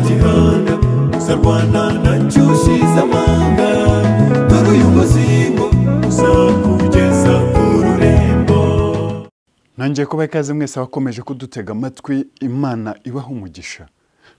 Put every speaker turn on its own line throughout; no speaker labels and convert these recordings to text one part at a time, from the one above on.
kihanga sarwana na nshyushyu z'amanga dore uyu muzingo uzakugeza ku rurembo
ntangiye kuba ikaze mwese abakomeje kudutega amatwi imana ibaha umugisha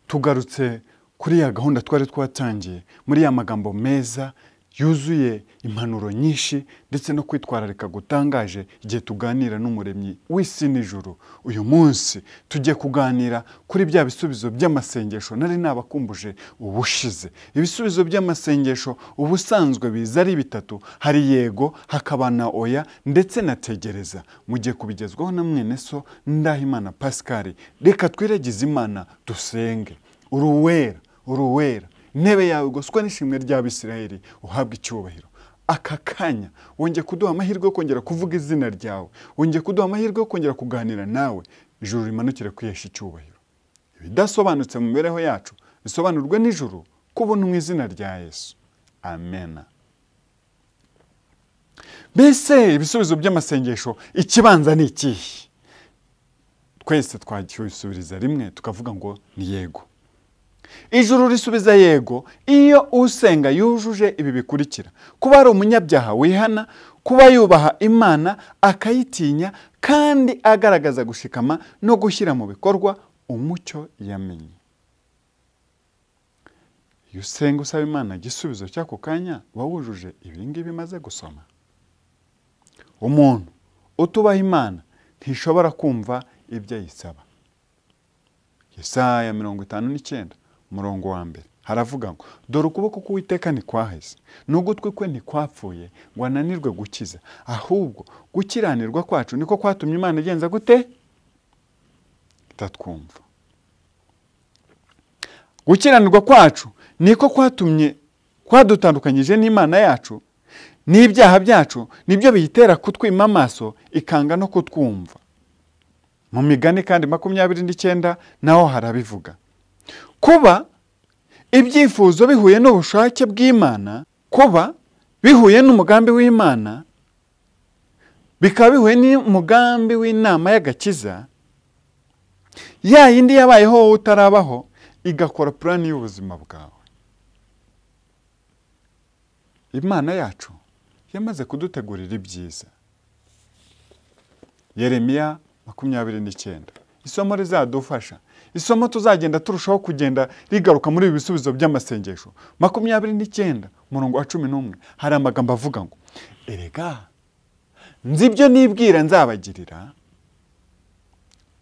tugarutse kuri ya gahunda twari twatangiye muri ya magambo meza yuzuye impanuro nyinshi ndetse no kwitwararika gutangaje igihe tuganira n'umuremyi w'isi n'ijuru uyu munsi tugiye kuganira kuri bya bisubizo by'amasengesho nari nabakumbuje ubushize ibisubizo by'amasengesho ubusanzwe biza ari bitatu hari yego hakaba na oya ndetse na tegereza mugiye kubigezwaho na mwene so ndahimana pascal reka twiragize imana dusenge uri uwera uri uwera intebe yawe igoswa n'ishimwe ry'abisirayeli uhabwa icyubahiro aka kanya wongeye kuduha amahirwe yo kongera kuvuga izina ryawe wongeye kuduha amahirwe yo kongera kuganira nawe ijuru rimanukire kwihesha icyubahiro ibidasobanutse mu mibereho yacu bisobanurwe n'ijuru kubona mu izina rya yesu amena mbese ibisubizo by'amasengesho ikibanza ni ikihe twese twakisubiriza rimwe tukavuga ngo ni yego ijuru risubiza yego iyo usenga yujuje ibi bikurikira kuba ari umunyabyaha wihana kuba yubaha imana akayitinya kandi agaragaza gushikama no gushyira mu bikorwa umucyo yamenye iyo usenga usaba imana igisubizo cy'ako kanya uba wujuje ibi ngibi maze gusoma umuntu utubaha imana ntishobora kumva ibyo ayisaba Yesaya mirongo itanu n'icyenda umurongo wa mbere haravuga ngo dore ukuboko k'uwiteka ntikwaheze n'ugutwi kwe ntikwapfuye ngo ananirwe gukiza ahubwo gukiranirwa kwacu niko kwatumye imana igenza gute itatwumva gukiranirwa kwacu niko kwatumye kwadutandukanyije n'imana yacu n'ibyaha byacu nibyo biyitera kutwima amaso ikanga no kutwumva mu migani kandi makumyabiri n'icyenda naho harabivuga kuba ibyifuzo bihuye n'ubushake bw'imana kuba bihuye n'umugambi w'imana bikaba bihuye n'umugambi w'inama y'agakiza ya yindi yabayeho wowe utarabaho igakora purani y'ubuzima bwawe imana yacu yamaze kudutegurira ibyiza yeremiya makumyabiri n'icyenda isomo rizadufasha isomo tuzagenda turushaho kugenda rigaruka muri ibi bisubizo by'amasengesho makumyabiri n'icyenda umurongo wa cumi n'umwe hari amagambo avuga ngo erega nzi ibyo nibwira nzabagirira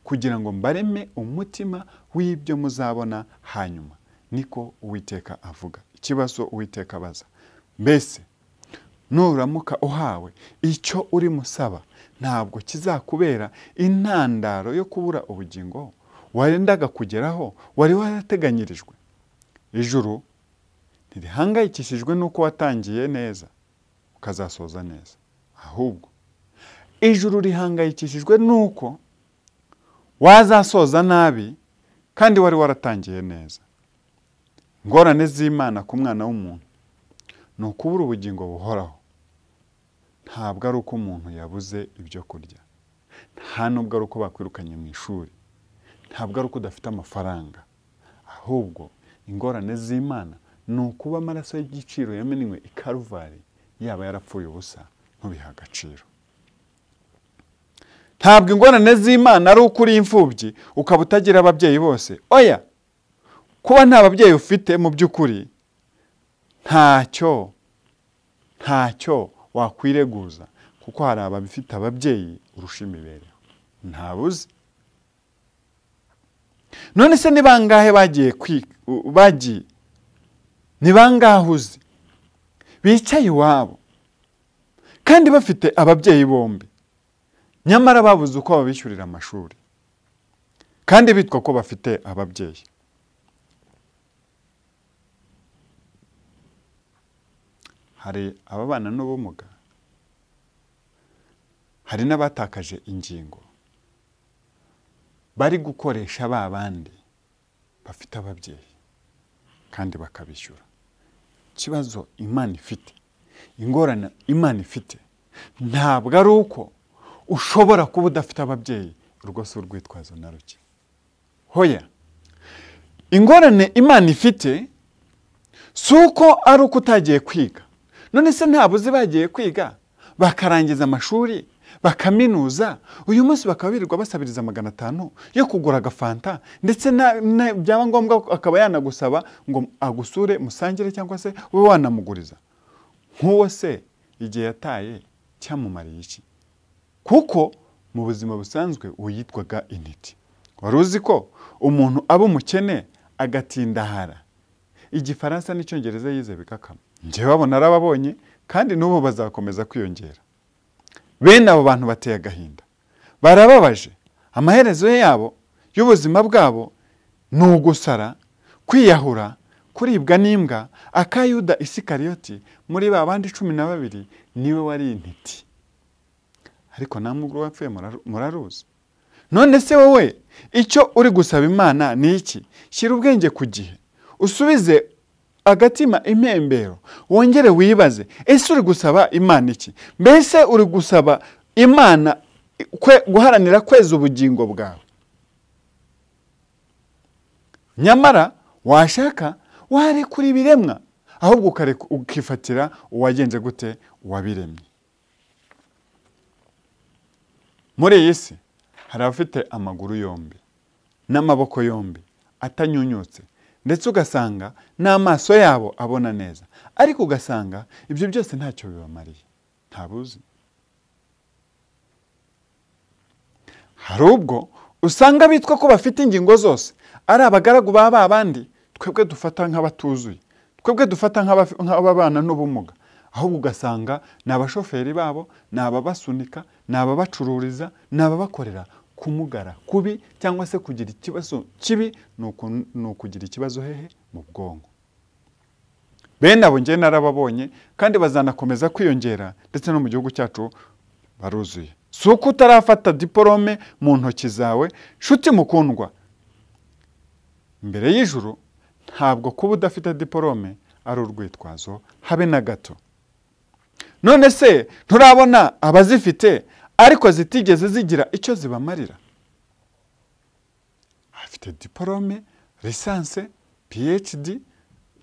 kugira ngo mbareme umutima w'ibyo muzabona hanyuma niko uwiteka avuga ikibazo uwiteka abaza mbese nuramuka uhawe icyo uri musaba ntabwo kizakubera intandaro yo kubura ubugingo warendaga kugeraho wari warateganyirijwe ijuru ntirihangayikishijwe n'uko watangiye neza ukazasoza neza ahubwo ijuru rihangayikishijwe n'uko wazasoza nabi kandi wari waratangiye neza ingorane z'imana ku mwana w'umuntu ni ukubura ubugingo buhoraho ntabwo ari uko umuntu yabuze ibyo kurya nta nubwo ari uko bakwirukanye mu ishuri ntabwo ari uko udafite amafaranga ahubwo ingorane z'imana ni ukuba amaraso y'igiciro yamenywe i karuvari yaba yarapfuye ubusa ntubihe agaciro ntabwo ingorane z'imana ari uko uri imfubyi ukaba utagira ababyeyi bose oya kuba nta babyeyi ufite mu by'ukuri ntacyo ntacyo wakwireguza kuko hari ababifite ababyeyi urusha imibereho ntabuze none se ni bangahe bagiye bagiye ni bangahe uzi bicaye iwabo kandi bafite ababyeyi bombi nyamara babuze uko babishyurira amashuri kandi bitwa ko bafite ababyeyi hari ababana n'ubumuga hari n'abatakaje ingingo bari gukoresha ba bandi bafite ababyeyi kandi bakabishyura ikibazo imana ifite ingorane imana ifite ntabwo ari uko ushobora kuba udafite ababyeyi urwo si urwitwazo na ruke hoya ingorane imana ifite si uko ari uko utagiye kwiga none se ntabuze bagiye kwiga bakarangiza amashuri bakaminuza uyu munsi bakaba birirwa basabiriza magana atanu yo kugura agafanta ndetse na- na- byaba ngombwa akaba yanagusaba ngo agusure musangire cyangwa se ube wanamuguriza nk'uwo se igihe yataye cyamumariye iki kuko mu buzima busanzwe uwo yitwaga intiti wari uzi ko umuntu aba umukene agatindahara igifaransa n'icyongereza yize bikakama njyewe babona arababonye kandi n'ubu bazakomeza kwiyongera bene abo bantu bateye agahinda barababaje amaherezo yabo y'ubuzima bwabo ni ugusara kwiyahura kuribwa n'imbwa akayuda isikariyoti muri ba bandi cumi na babiri niwe wari intiti ariko nta mugore wapfuye muraru- muraruzi none se wowe icyo uri gusaba imana ni iki shyira ubwenge ku gihe usubize agatima impembero wongere wibaze ese uri gusaba imana iki mbese uri gusaba imana kwe- guharanira kweza ubugingo bwawe nyamara washaka warekura ibiremwa ahubwo ukareka- ukifatira uwagenze gute uwabiremye muri iyi si hari abafite amaguru yombi n'amaboko yombi atanyunyutse ndetse ugasanga n'amaso yabo abona neza ariko ugasanga ibyo byose ntacyo bibamariye ntabuzi hari ubwo usanga bitwa ko bafite ingingo zose ari abagaragu ba ba bandi twebwe dufata nk'abatuzuye twebwe dufata nk'abafi- nk'ababana n'ubumuga ahubwo ugasanga ni abashoferi babo ni ababasunika ni ababacururiza ni ababakorera kumugara kubi cyangwa se kugira ikibazo kibi ni uku- ni ukugira ikibazo hehe mu bwonko bene abo njye narababonye kandi bazanakomeza kwiyongera ndetse no mu gihugu cyacu baruzuye si uko utarafata diporome mu ntoki zawe nshuti mukundwa imbere y'ijuru ntabwo kuba udafite diporome ari urwitwazo habe na gato none se nturabona abazifite ariko zitigeze zigira icyo zibamarira afite diporome lisanse phd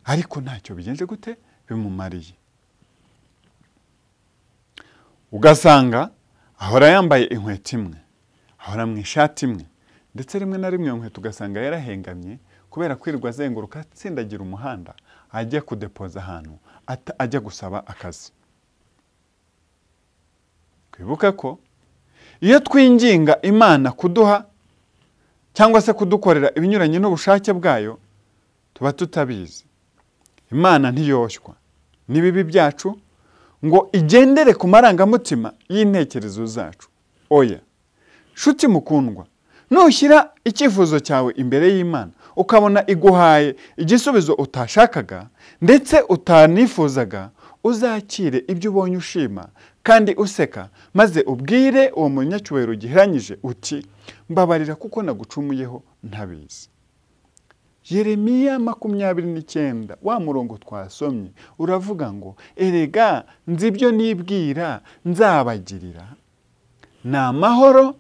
ariko ntacyo bigenze gute bimumariye ugasanga ahora yambaye inkweto imwe ahora mu ishati imwe ndetse rimwe na rimwe iyo nkweto ugasanga yarahengamye kubera kwirirwa azenguruka atsindagira umuhanda ajya kudepoza ahantu ata- ajya gusaba akazi twibuka ko iyo twinginga imana kuduha cyangwa se kudukorera ibinyuranye n'ubushake bwayo tuba tutabizi imana ntiyoshywa n'ibibi byacu ngo igendere ku marangamutima y'intekerezo zacu oya nshuti mukundwa nushyira icyifuzo cyawe imbere y'imana ukabona iguhaye igisubizo utashakaga ndetse utanifuzaga uzakire ibyo ubonye ushima kandi useka maze ubwire uwo munyacyubahiro ugiheranyije uti mbabarira kuko nagucumuyeho ntabizi yeremiya makumyabiri n'icyenda wa murongo twasomye uravuga ngo erega nzi ibyo nibwira nzabagirira ni amahoro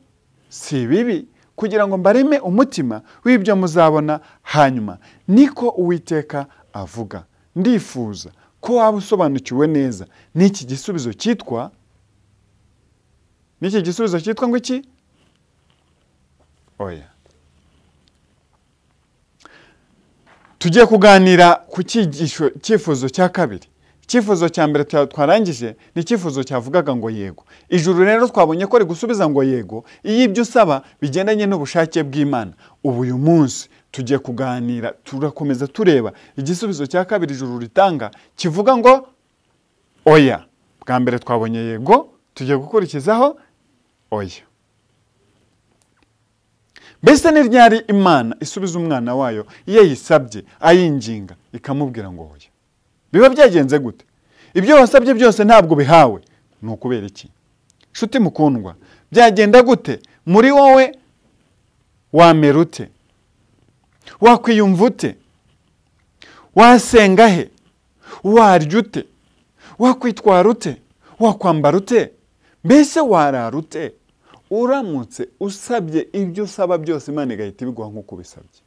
si ibibi kugira ngo mbareme umutima w'ibyo muzabona hanyuma niko uwiteka avuga ndifuza ko waba usobanukiwe neza n'iki gisubizo cyitwa n'iki gisubizo cyitwa ngo iki oya tugiye kuganira ku cyigisho cyifuzo cya kabiri icyifuzo cya mbere twa- twarangije ni icyifuzo cyavugaga ngo yego ijuru rero twabonye ko rigusubiza ngo yego iyo ibyo usaba bigendanye n'ubushake bw'imana ubu uyu munsi tugiye kuganira turakomeza tureba igisubizo cya kabiri ijuru ritanga kivuga ngo oya bwa mbere twabonye yego tugiye gukurikizaho oya mbese ni ryari imana isubiza umwana wayo iyo yisabye ayinginga ikamubwira ngo oya biba byagenze gute ibyo wasabye byose ntabwo bihawe ni ukubera iki nshuti mukundwa byagenda gute muri wowe wamera ute wakwiyumva ute wasenga he warya ute wakwitwara ute wakwambara ute mbese warara ute uramutse usabye ibyo usaba byose imana igahita ibiguha nk'uko ubisabye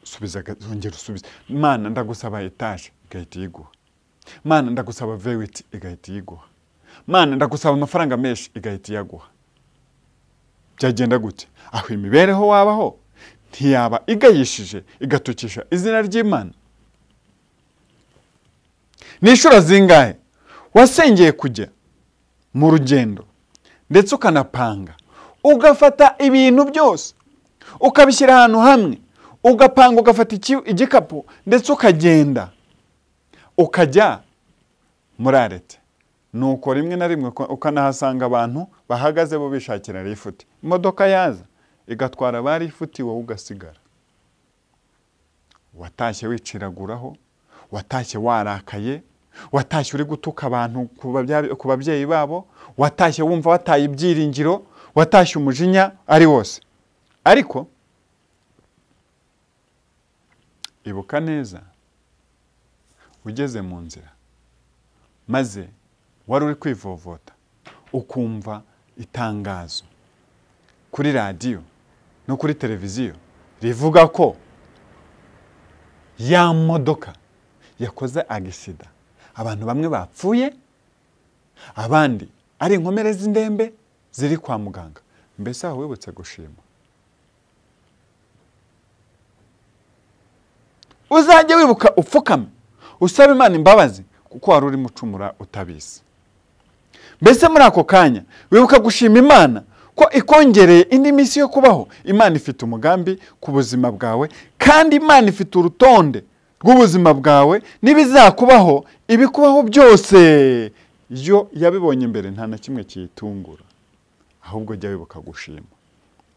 asubiza agazongera usubiza mana ndagusaba etaje igahita iyiguha mana ndagusaba vewiti igahita iyiguha mana ndagusaba amafaranga menshi igahita iyaguha byagenda gute aho imibereho wabaho ntiyaba igayishije igatukisha izina ry'imana ni inshuro zingahe wasengeye kujya mu rugendo ndetse ukanapanga ugafata ibintu byose ukabishyira ahantu hamwe ugapanga ugafata igikapu ndetse ukagenda ukajya muri arete nuko rimwe na rimwe ukanahasanga abantu bahagaze bo bishakira rifuti imodoka yaza igatwara ba rifuti wowe ugasigara watashye wiciraguraho watashye warakaye watashye uri gutuka abantu ku babyeyi babo watashye wumva wataye ibyiringiro watashye umujinya ari wose ariko ibuka neza ugeze mu nzira maze wari uri kwivovota ukumva itangazo kuri radiyo no kuri televiziyo rivuga ko ya modoka yakoze agisida abantu bamwe bapfuye abandi ari inkomere z'indembe ziri kwa muganga mbese aho wibutse gushima uzajya wibuka upfukame usaba imana imbabazi kuko wari urimo ucumura utabizi mbese muri ako kanya wibuka gushima imana ko ikongereye indi minsi yo kubaho imana ifite umugambi ku buzima bwawe kandi imana ifite urutonde rw'ubuzima bwawe n'ibizakubaho ibikubaho byose yo yabibonye imbere nta na kimwe kiyitungura ahubwo jya wibuka gushima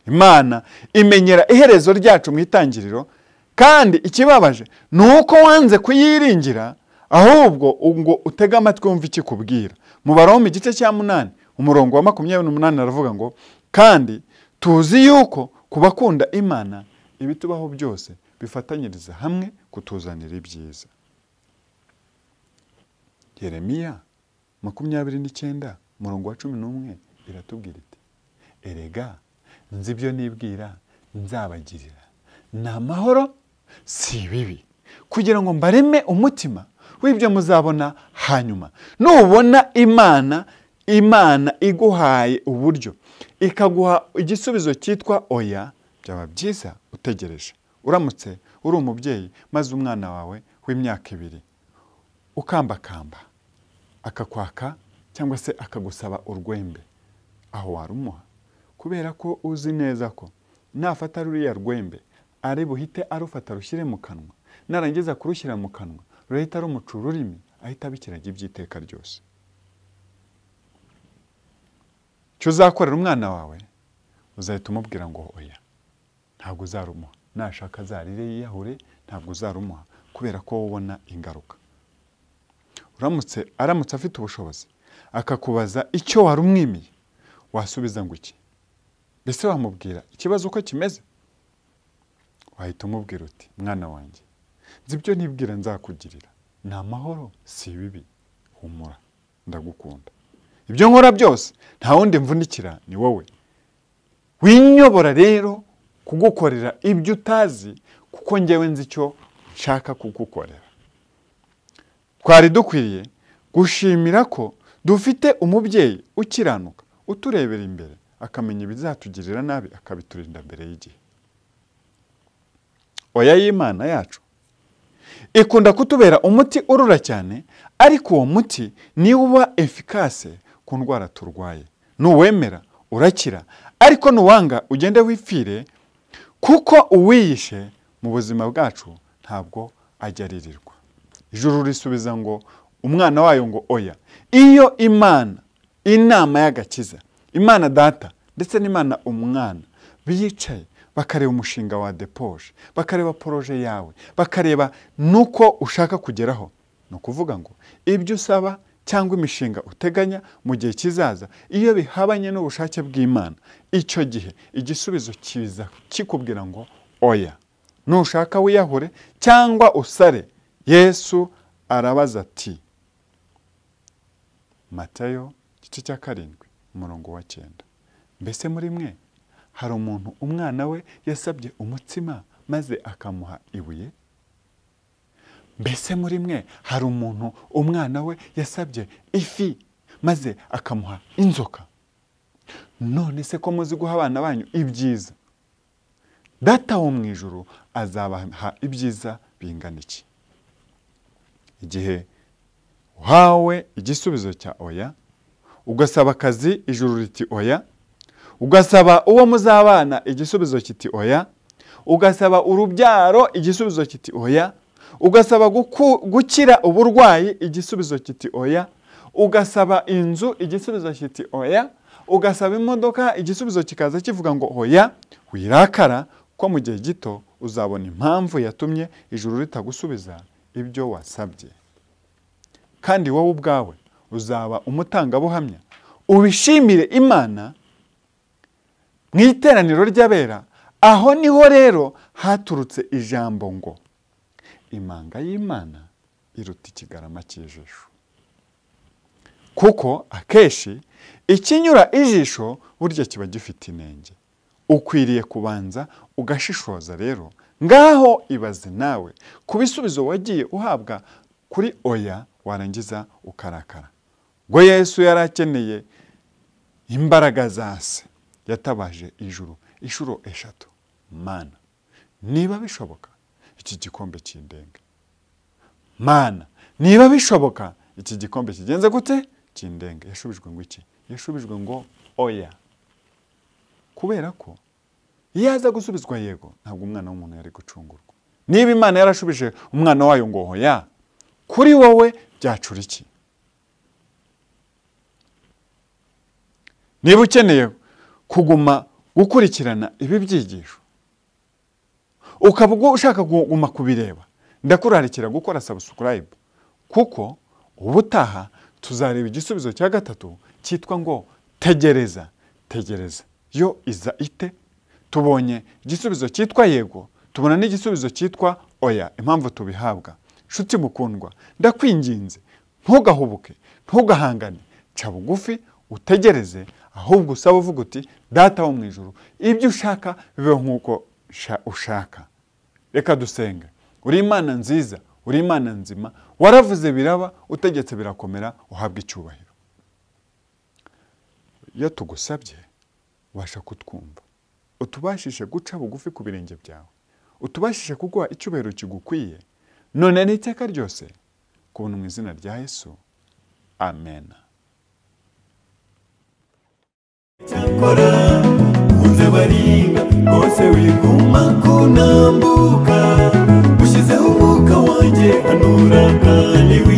imana imenyera iherezo ryacu mu itangiriro kandi ikibabaje ni uko wanze kuyiringira ahubwo ngo utege amatwi wumve ikikubwira mubaroma igice cya munani umurongo wa makumyabiri n'umunani aravuga ngo kandi tuzi yuko ku bakunda imana ibitubaho byose bifatanyiriza hamwe kutuzanira ibyiza yeremiya makumyabiri n'icyenda umurongo wa cumi n'umwe iratubwira iti erega nzi ibyo nibwira nzabagirira ni amahoro si ibibi kugira ngo mbareme umutima w'ibyo muzabona hanyuma nubona imana imana iguhaye uburyo ikaguha igisubizo cyitwa oya byaba byiza utegereje uramutse uri umubyeyi maze umwana wawe w'imyaka ibiri ukambakamba akakwaka cyangwa se akagusaba urwembe aho warumuha kubera ko uzi neza ko nafata ruriya rwembe ari buhite arufata rushyire mu kanwa narangiza kurushyira mu kanwa ruhita rumuca ururimi ahita abikiraga iby'iteka ryose icyo uzakorera umwana wawe uzahita umubwira ngo oya ntabwo uzarumuha nashaka azarire yiyahure ntabwo uzarumuha kubera ko ubona ingaruka uramutse aramutse afite ubushobozi akakubaza icyo wari umwimiye wasubiza ngo iki mbese wamubwira ikibazo uko kimeze wahita umubwira uti mwana wanjye nzi ibyo nibwira nzakugirira ni amahoro si ibibi humura ndagukunda ibyo nkora byose nta wundi mvunikira ni wowe winyobora rero kugukorera ibyo utazi kuko ngewe nzi icyo nshaka kugukorera twari dukwiriye gushimira ko dufite umubyeyi ukiranuka uturebera imbere akamenya ibizatugirira nabi akabiturinda mbere y'igihe oya y'imana yacu ikunda kutubera umuti urura cyane ariko uwo muti niwo uba efikase ku ndwara turwaye nuwemera urakira ariko nuwanga ugende wipfire kuko uwiyishe mu buzima bwacu ntabwo ajya aririrwa ijuru risubiza ngo umwana wayo ngo oya iyo imana inama y'agakiza imana data ndetse n'imana umwana biyicaye bakareba umushinga wa depoje bakareba poroje yawe bakareba n'uko ushaka kugeraho ni ukuvuga ngo ibyo usaba cyangwa imishinga uteganya mu gihe kizaza iyo bihabanye n'ubushake bw'imana icyo gihe igisubizo kiza kikubwira ngo oya nushaka wiyahure cyangwa usare yesu arabaza ati matayo igice cya karindwi umurongo wa cyenda mbese muri mwe hari umuntu umwana we yasabye umutsima maze akamuha ibuye mbese muri mwe hari umuntu umwana we yasabye ifi maze akamuha inzoka none se ko muzi guha abana banyu ibyiza data wo mu ijoro azabaha ibyiza bingana iki igihe uhawe igisubizo cya oya ugasaba akazi ijuru riti oya ugasaba uwo muzabana igisubizo kiti oya ugasaba urubyaro igisubizo kiti oya ugasaba gukira uburwayi igisubizo kiti oya ugasaba inzu igisubizo kiti oya ugasaba imodoka igisubizo kikaza kivuga ngo oya wirakara ko mu gihe gito uzabona impamvu yatumye ijuru ritagusubiza ibyo wasabye kandi wowe ubwawe uzaba umutangabuhamya ubishimire imana mu iteraniro ry'abera aho niho rero haturutse ijambo ngo imanga y'imana iruta ikigarama cy'ijisho kuko akenshi ikinyura ijisho burya kiba gifite inenge ukwiriye kubanza ugashishoza rero ngaho ibaze nawe ku bisubizo wagiye uhabwa kuri oya warangiza ukarakara ngo yesu yari akeneye imbaraga za se yatabaje ijuru inshuro eshatu mana niba bishoboka iki gikombe kindenge mana niba bishoboka iki gikombe kigenze gute kindenge yashubijwe ngo iki yashubijwe ngo oya kubera ko iyo aza gusubizwa yego ntabwo umwana w'umuntu yari gucungurwa niba imana yarashubije umwana wayo ngo oya kuri wowe byacura iki niba ukeneye kuguma gukurikirana ibi byigisho ukaba ushaka kuguma kubireba ndakurarikira gukora subscribe kuko ubutaha tuzareba igisubizo cya gatatu cyitwa ngo tegereza tegereza yo iza ite tubonye igisubizo cyitwa yego tubona n'igisubizo cyitwa oya impamvu tubihabwa nshuti mukundwa ndakwinginze ntugahubuke ntugahangane ca bugufi utegereze ahubwo usaba uvuga uti data wo mu ijoro ibyo ushaka bibeho nk'uko ushaka reka dusenge uri imana nziza uri imana nzima waravuze biraba utegetse birakomera uhabwa icyubahiro iyo tugusabye ubasha kutwumva utubashishe guca bugufi ku birenge byawe utubashishe kuguha icyubahiro kigukwiye none n'iteka ryose kubona mu izina rya yesu amena
cyakora nkunze baringa rwose wiguma kunambuka ushyizeho umwuka wanjye hanura kandi wi